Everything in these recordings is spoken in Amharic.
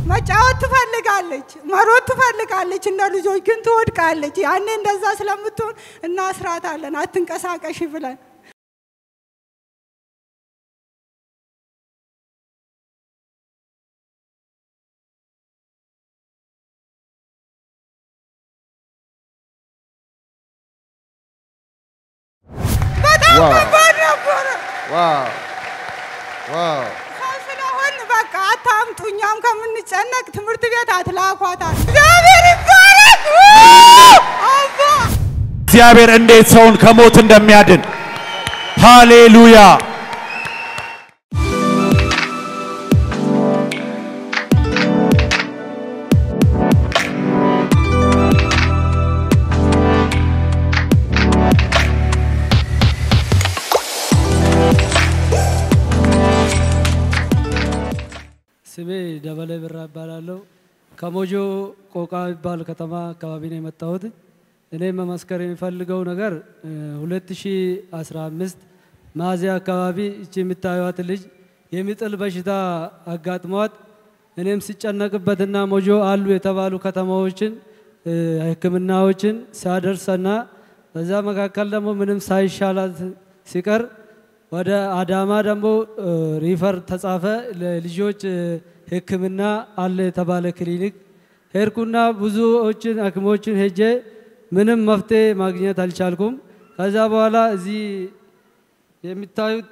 መጫወት ትፈልጋለች፣ መሮጥ ትፈልጋለች፣ እንደ ልጆች ግን ትወድቃለች። ያኔ እንደዛ ስለምትሆን እናስራታለን፣ አትንቀሳቀሽ ብለን በጣም ዋው። ከባድ ነበረ። ዋው ዋው ሰው ስለሆን በቃ አታምጡ፣ እኛም ከምንጨነቅ ትምህርት ቤት አትላኳታል። እግዚአብሔር ይባረክ። አባ እግዚአብሔር እንዴት ሰውን ከሞት እንደሚያድን ሃሌሉያ። ስሜ ደበሌ ብራ እባላለሁ። ከሞጆ ቆቃ የሚባል ከተማ አካባቢ ነው የመጣሁት። እኔ መመስከር የሚፈልገው ነገር እ 2015 ሚያዝያ አካባቢ እቺ የምታዩት ልጅ የሚጥል በሽታ አጋጥሟት እኔም ሲጨነቅበትና ሞጆ አሉ የተባሉ ከተማዎችን እ ሕክምናዎችን ሲያደርሰና በዛ መካከል ደግሞ ምንም ሳይሻላት ሲቀር ወደ አዳማ ደግሞ እ ሪፈር ተጻፈ። ለልጆች እ ሕክምና አለ የተባለ ክሊኒክ ሄድኩና ብዙዎችን ሐኪሞችን ሄጄ ምንም መፍትሄ ማግኘት አልቻልኩም። ከዛ በኋላ እዚህ የሚታዩት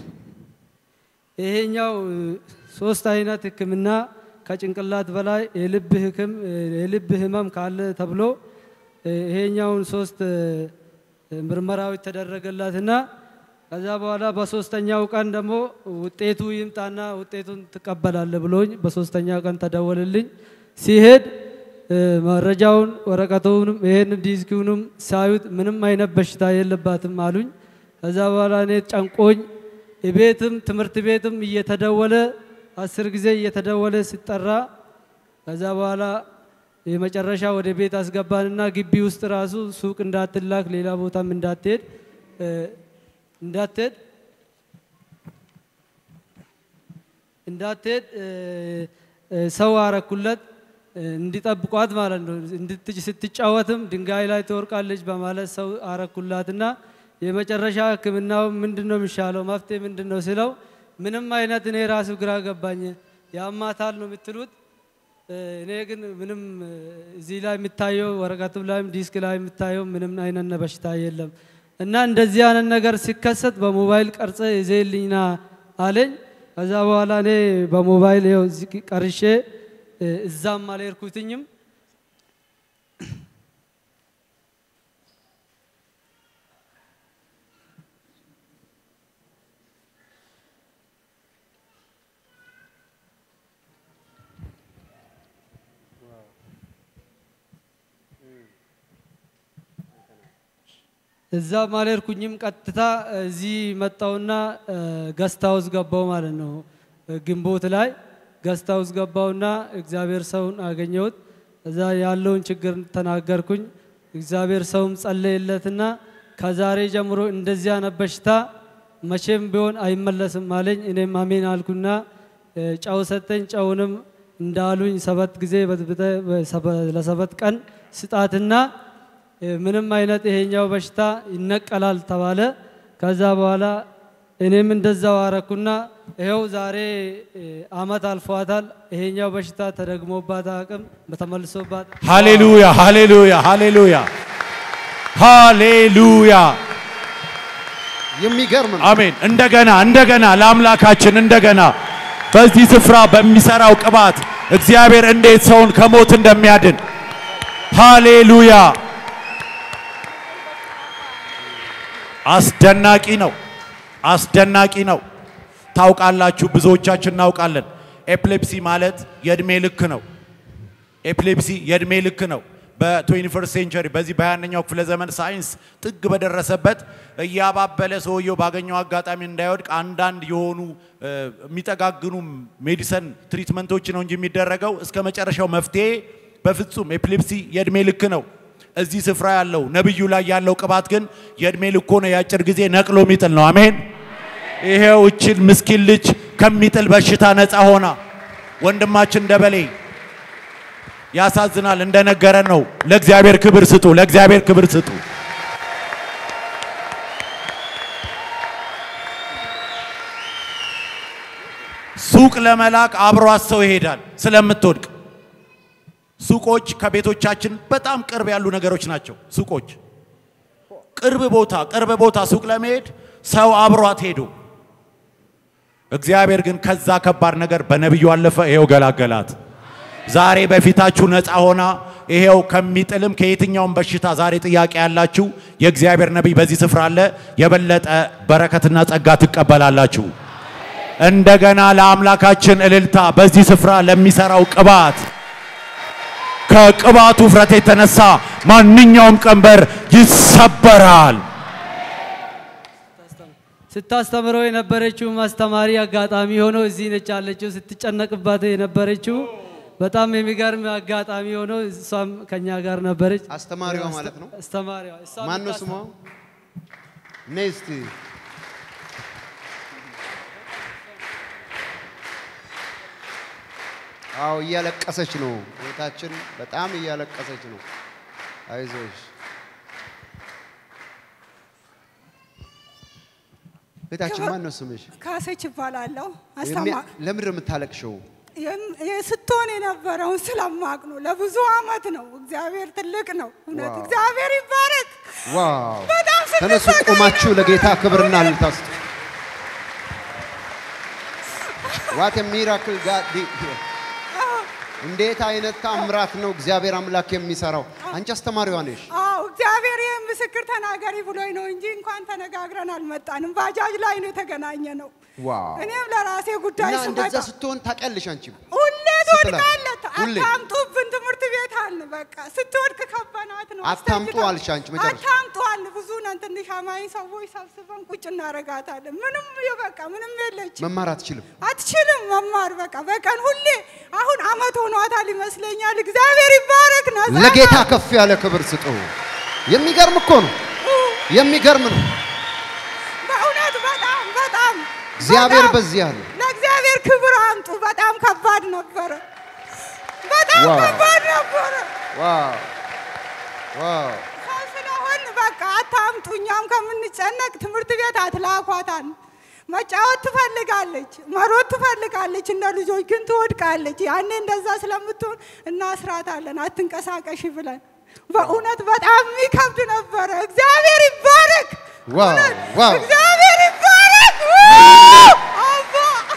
ይሄኛው እ ሶስት አይነት ሕክምና ከጭንቅላት በላይ የልብ ህክም የልብ ህመም ካለ ተብሎ እ ይሄኛውን ሶስት እ ምርመራዎች ተደረገላትና ከዛ በኋላ በሶስተኛው ቀን ደግሞ ውጤቱ ይምጣና ውጤቱን ትቀበላለ ብሎኝ በሶስተኛው ቀን ተደወልልኝ። ሲሄድ እ መረጃውን ወረቀቱንም ይሄን ዲስኪውንም ሳዩት ምንም አይነት በሽታ የለባትም አሉኝ። ከዛ በኋላ እኔ ጨንቆኝ ቤትም ትምህርት ቤትም እየተደወለ አስር ጊዜ እየተደወለ ሲጠራ ከዛ በኋላ የመጨረሻ ወደ ቤት አስገባንና ግቢ ውስጥ ራሱ ሱቅ እንዳትላክ ሌላ ቦታም እንዳትሄድ እ እንዳትሄድ እንዳትሄድ እ እ ሰው አረኩለት እ እንዲጠብቋት ማለት ነው። እንድትጭ ስትጫወትም ድንጋይ ላይ ትወርቃለች በማለት ሰው አረኩላትና የመጨረሻ ሕክምናው ምንድን ነው የሚሻለው መፍትሄ ምንድን ነው ስለው ምንም አይነት እኔ ራሱ ግራ ገባኝ። ያማታል ነው የምትሉት እ እኔ ግን ምንም እ እዚህ ላይ የሚታየው ወረቀቱ ላይም ዲስክ ላይ የሚታየው ምንም አይነት በሽታ የለም እና እንደዚህ አይነት ነገር ሲከሰት በሞባይል ቀርጸ ይዘልኝና አለኝ። ከዛ በኋላ እኔ በሞባይል ይኸው እዚህ ቀርሼ እ እዛም አልሄድኩትኝም። እዛም አልሄድኩኝም። ቀጥታ እዚህ መጣውና ገስት ሃውስ ገባው ማለት ነው። ግንቦት ላይ ገስት ሃውስ ገባውና እግዚአብሔር ሰውን አገኘሁት። እዛ ያለውን ችግር ተናገርኩኝ። እግዚአብሔር ሰውም ጸለየለትና ከዛሬ ጀምሮ እንደዚህ አይነት በሽታ መቼም ቢሆን አይመለስም አለኝ። እኔም አሜን አልኩና እ ጨው ሰጠኝ። ጨውንም እንዳሉኝ ሰባት ጊዜ በጥብጠህ በሰበ- ለሰባት ቀን ስጣትና እ ምንም አይነት ይሄኛው በሽታ ይነቀላል ተባለ። ከዛ በኋላ እኔም እንደዛው አረኩና ይኸው ዛሬ እ አመት አልፏታል። ይሄኛው በሽታ ተደግሞባት አቅም በተመልሶባት ሃሌሉያ ሃሌሉያ ሃሌሉያ ሃሌሉያ የሚገርም ነው። አሜን። እንደገና እንደገና ለአምላካችን እንደገና በዚህ ስፍራ በሚሰራው ቅባት እግዚአብሔር እንዴት ሰውን ከሞት እንደሚያድን ሃሌሉያ። አስደናቂ ነው፣ አስደናቂ ነው። ታውቃላችሁ፣ ብዙዎቻችን እናውቃለን። ኤፕሌፕሲ ማለት የእድሜ ልክ ነው። ኤፕሌፕሲ የእድሜ ልክ ነው። በ21 ሴንቸሪ በዚህ በ21ኛው ክፍለ ዘመን ሳይንስ ጥግ በደረሰበት እያባበለ ሰውየው ባገኘው አጋጣሚ እንዳይወድቅ አንዳንድ የሆኑ እ፣ የሚጠጋግኑ ሜዲሰን ትሪትመንቶች ነው እንጂ የሚደረገው እስከ መጨረሻው መፍትሄ በፍጹም ኤፕሌፕሲ የእድሜ ልክ ነው። እዚህ ስፍራ ያለው ነብዩ ላይ ያለው ቅባት ግን የእድሜ ልክ ሆነ የአጭር ጊዜ ነቅሎ የሚጥል ነው። አሜን። ይሄው እችን ምስኪን ልጅ ከሚጥል በሽታ ነፃ ሆና ወንድማችን ደበሌ ያሳዝናል። እንደነገረን ነው። ለእግዚአብሔር ክብር ስጡ። ለእግዚአብሔር ክብር ስጡ። ሱቅ ለመላክ አብሯት ሰው ይሄዳል ስለምትወድቅ። ሱቆች ከቤቶቻችን በጣም ቅርብ ያሉ ነገሮች ናቸው። ሱቆች ቅርብ ቦታ ቅርብ ቦታ ሱቅ ለመሄድ ሰው አብሯት ሄዶ እግዚአብሔር ግን ከዛ ከባድ ነገር በነቢዩ አለፈ። ይሄው ገላገላት። ዛሬ በፊታችሁ ነፃ ሆና ይሄው ከሚጥልም ከየትኛውም በሽታ ዛሬ ጥያቄ ያላችሁ የእግዚአብሔር ነቢይ በዚህ ስፍራ አለ። የበለጠ በረከትና ጸጋ ትቀበላላችሁ። እንደገና ለአምላካችን እልልታ በዚህ ስፍራ ለሚሰራው ቅባት ከቅባቱ ውፍረት የተነሳ ማንኛውም ቀንበር ይሰበራል። ስታስተምረው የነበረችው አስተማሪ አጋጣሚ ሆኖ እዚህ ነች ያለችው። ስትጨነቅባት የነበረችው በጣም የሚገርም አጋጣሚ ሆኖ እሷም ከኛ ጋር ነበረች። አስተማሪዋ ማለት ነው። አስተማሪዋ እሷ ማን ነው ስሟ? ነይ እስቲ አዎ እያለቀሰች ነው እህታችን፣ በጣም እያለቀሰች ነው። አይዞሽ እህታችን፣ ማን ነው ስምሽ? ካሰች ይባላለሁ። የሚያ- አስተማ ለምንድን ነው የምታለቅሽው? የም- ስትሆን የነበረውን ስለማቅ ነው። ለብዙ አመት ነው። እግዚአብሔር ትልቅ ነው። እውነት ዋው። እግዚአብሔር ይባረክ። ዋው! በጣም ተነሱ ስንሰቃይ ቆማችሁ ለጌታ ክብርና እልልታ ስጡ። ዋት ሚራክል ጋድ እንዴት አይነት ታምራት ነው እግዚአብሔር አምላክ የሚሰራው። አንቺ አስተማሪዋ ነሽ። አዎ እግዚአብሔር ይህን ምስክር ተናገሪ ብሎኝ ነው እንጂ እንኳን ተነጋግረን አልመጣንም። ባጃጅ ላይ ነው የተገናኘ ነው። ዋው! እኔም ለራሴ ጉዳይ እና እንደዛ ስመጣ ስትሆን ታውቂያለሽ አንቺም ሁሌ ስትላት፣ ትወድቃለህ። ሁሌ። አታምጡብን ትምህርት ቤት አልን። በቃ ስትወድቅ ከበናት ነው። አታምጡ አስተኝታ- አልሽ አንቺ መጨረሻ። አታምጡ አልን። ብዙ ነን። ትንሽ አማኝ ሰዎች ሰብስበን ቁጭ እናረጋታለን። ምንም በቃ ምንም የለችም። መማር አትችልም። አትችልም መማር በቃ በቀን ሁሌ አሁን አመት ሆኗታል ይመስለኛል። እግዚአብሔር ይባረክ ነው። ለጌታ ከፍ ያለ ክብር ስጡ። የሚገርም እኮ ነው። የሚገርም ነው። በእውነት በጣም በጣም እግዚአብሔር በጣም በዚህ አለ። ለእግዚአብሔር ክብር አምጡ። በጣም ከባድ ነበረ። በጣም ዋው። ከባድ ነበረ። ዋው! ዋው! ሰው ስለሆን በቃ አታምጡ። እኛም ከምንጨነቅ ትምህርት ቤት አትላኳታል። መጫወት ትፈልጋለች፣ መሮጥ ትፈልጋለች። እንደ ልጆች ግን ትወድቃለች። ያኔ እንደዛ ስለምትሆን እናስራታለን፣ አትንቀሳቀሽ ብለን። በእውነት በጣም የሚከብድ ነበረ። እግዚአብሔር ይባረክ። ዋው! እውነት ዋው! እግዚአብሔር ይባረክ። አባ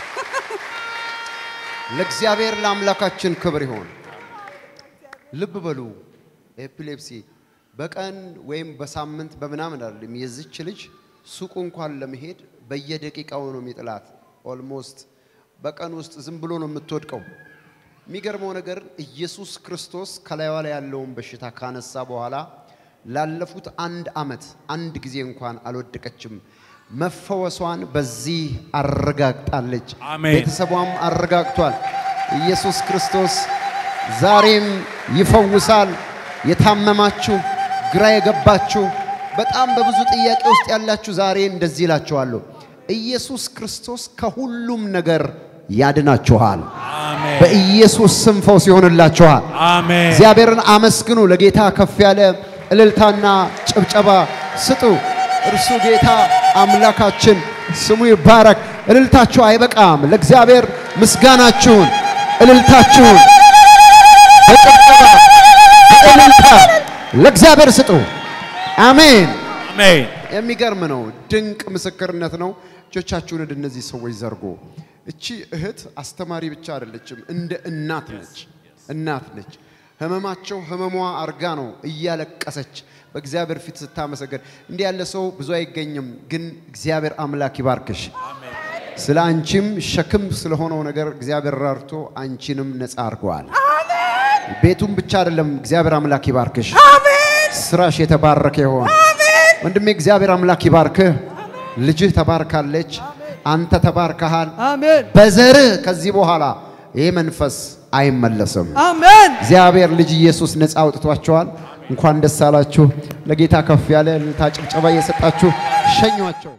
ለእግዚአብሔር ለአምላካችን ክብር ይሆን። ልብ በሉ ኤፒሌፕሲ በቀን ወይም በሳምንት በምናምን አይደለም። የዚች ልጅ ሱቁ እንኳን ለመሄድ በየደቂቃው ነው የሚጥላት። ኦልሞስት በቀን ውስጥ ዝም ብሎ ነው የምትወድቀው። የሚገርመው ነገር ኢየሱስ ክርስቶስ ከላይዋ ላይ ያለውን በሽታ ካነሳ በኋላ ላለፉት አንድ ዓመት አንድ ጊዜ እንኳን አልወደቀችም። መፈወሷን በዚህ አረጋግጣለች። አሜን። ቤተሰቧም አረጋግቷል። ኢየሱስ ክርስቶስ ዛሬም ይፈውሳል። የታመማችሁ፣ ግራ የገባችሁ፣ በጣም በብዙ ጥያቄ ውስጥ ያላችሁ ዛሬ እንደዚህ እላችኋለሁ፣ ኢየሱስ ክርስቶስ ከሁሉም ነገር ያድናችኋል። አሜን በኢየሱስ ስም ፈውስ ይሆንላችኋል። አሜን። እግዚአብሔርን አመስግኑ። ለጌታ ከፍ ያለ እልልታና ጭብጨባ ስጡ። እርሱ ጌታ አምላካችን ስሙ ይባረክ። እልልታችሁ አይበቃም። ለእግዚአብሔር ምስጋናችሁን፣ እልልታችሁን በጭብጨባ በእልልታ ለእግዚአብሔር ስጡ። አሜን። አሜን። የሚገርም ነው። ድንቅ ምስክርነት ነው። እጆቻችሁን ወደ እነዚህ ሰዎች ዘርጎ። እቺ እህት አስተማሪ ብቻ አይደለችም፣ እንደ እናት ነች። እናት ነች። ህመማቸው ህመሟ አርጋ ነው እያለቀሰች በእግዚአብሔር ፊት ስታመሰገን። እንዲህ ያለ ሰው ብዙ አይገኝም፣ ግን እግዚአብሔር አምላክ ይባርክሽ። ስለ አንቺም ሸክም ስለሆነው ነገር እግዚአብሔር ራርቶ አንቺንም ነፃ አድርገዋል። ቤቱም ብቻ አይደለም፣ እግዚአብሔር አምላክ ይባርክሽ። አሜን ስራሽ የተባረከ ይሆን። ወንድሜ እግዚአብሔር አምላክ ይባርክህ። ልጅህ ተባርካለች። አንተ ተባርከሃል። አሜን በዘርህ ከዚህ በኋላ ይህ መንፈስ አይመለስም። አሜን። እግዚአብሔር ልጅ ኢየሱስ ነፃ አውጥቷቸዋል። እንኳን ደስ አላችሁ። ለጌታ ከፍ ያለ እልልታ ጭብጨባ እየሰጣችሁ ሸኟቸው።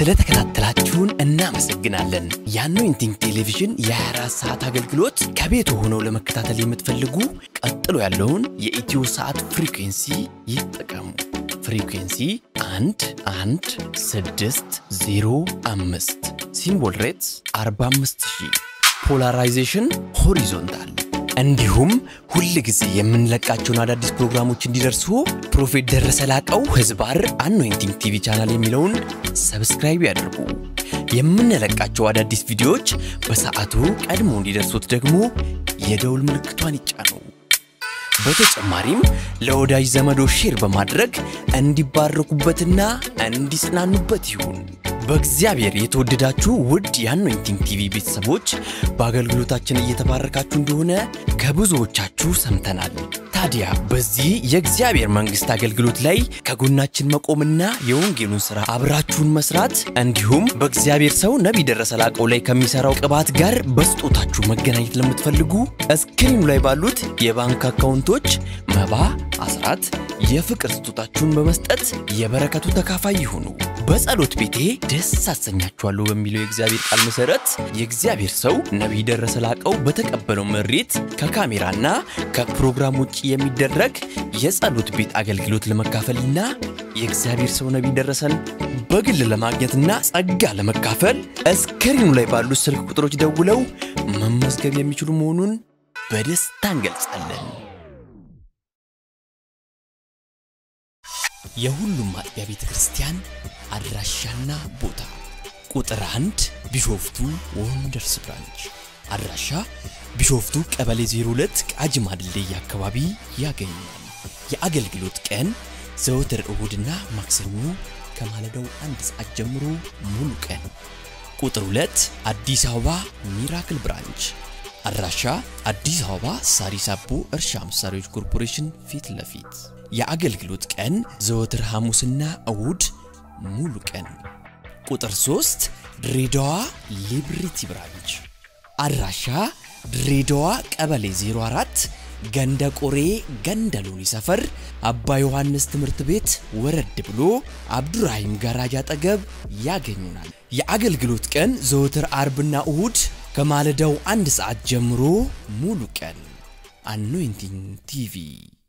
ስለተከታተላችሁን እናመሰግናለን። የአኖይንቲንግ ቴሌቪዥን የ24 ሰዓት አገልግሎት ከቤት ሆነው ለመከታተል የምትፈልጉ ቀጥሎ ያለውን የኢትዮ ሰዓት ፍሪኩንሲ ይጠቀሙ። ፍሪኩንሲ 1 1 6 0 5 ሲምቦል ሬትስ 45000 ፖላራይዜሽን ሆሪዞንታል እንዲሁም ሁል ጊዜ የምንለቃቸውን አዳዲስ ፕሮግራሞች እንዲደርሱ ፕሮፌት ደረሰ ላቀው ህዝባር አኖይንቲንግ ቲቪ ቻናል የሚለውን ሰብስክራይብ ያድርጉ። የምንለቃቸው አዳዲስ ቪዲዮዎች በሰዓቱ ቀድሞ እንዲደርሱት ደግሞ የደውል ምልክቷን ይጫኑ። በተጨማሪም ለወዳጅ ዘመዶ ሼር በማድረግ እንዲባረኩበትና እንዲጽናኑበት ይሁን። በእግዚአብሔር የተወደዳችሁ ውድ የአኖይንቲንግ ቲቪ ቤተሰቦች በአገልግሎታችን እየተባረካችሁ እንደሆነ ከብዙዎቻችሁ ሰምተናል። ታዲያ በዚህ የእግዚአብሔር መንግሥት አገልግሎት ላይ ከጎናችን መቆምና የወንጌሉን ሥራ አብራችሁን መስራት እንዲሁም በእግዚአብሔር ሰው ነቢይ ደረሰ ላቀው ላይ ከሚሠራው ቅባት ጋር በስጦታችሁ መገናኘት ለምትፈልጉ እስክሪኑ ላይ ባሉት የባንክ አካውንቶች መባ፣ አስራት፣ የፍቅር ስጦታችሁን በመስጠት የበረከቱ ተካፋይ ይሁኑ። በጸሎት ቤቴ ደስ አሰኛችኋለሁ በሚለው የእግዚአብሔር ቃል መሰረት የእግዚአብሔር ሰው ነቢይ ደረሰ ላቀው በተቀበለው መሬት ከካሜራና ከፕሮግራም ውጭ የሚደረግ የጸሎት ቤት አገልግሎት ለመካፈልና የእግዚአብሔር ሰው ነቢይ ደረሰን በግል ለማግኘትና ጸጋ ለመካፈል እስክሪኑ ላይ ባሉት ስልክ ቁጥሮች ደውለው መመዝገብ የሚችሉ መሆኑን በደስታ እንገልጻለን። የሁሉም አጥቢያ ቤተ ክርስቲያን አድራሻና ቦታ ቁጥር አንድ ቢሾፍቱ ወንደርስ ብራንች አድራሻ ቢሾፍቱ ቀበሌ 02 ቃጂማ ድልድይ አካባቢ ያገኛል። የአገልግሎት ቀን ዘወትር እሁድና ማክሰኞ ከማለዳው አንድ ሰዓት ጀምሮ ሙሉ ቀን። ቁጥር 2 አዲስ አበባ ሚራክል ብራንች አድራሻ አዲስ አበባ ሳሪስ አቦ እርሻ መሳሪያዎች ኮርፖሬሽን ፊት ለፊት የአገልግሎት ቀን ዘወትር ሐሙስና እሁድ ሙሉ ቀን። ቁጥር 3 ድሬዳዋ ሊብሪቲ ብራንች አድራሻ ድሬዳዋ ቀበሌ 04 ገንደ ቆሬ ገንደ ሎኒ ሰፈር አባ ዮሐንስ ትምህርት ቤት ወረድ ብሎ አብዱራሂም ጋራጅ አጠገብ ያገኙናል። የአገልግሎት ቀን ዘወትር አርብና እሁድ ከማለዳው አንድ ሰዓት ጀምሮ ሙሉ ቀን። አኖይንቲንግ ቲቪ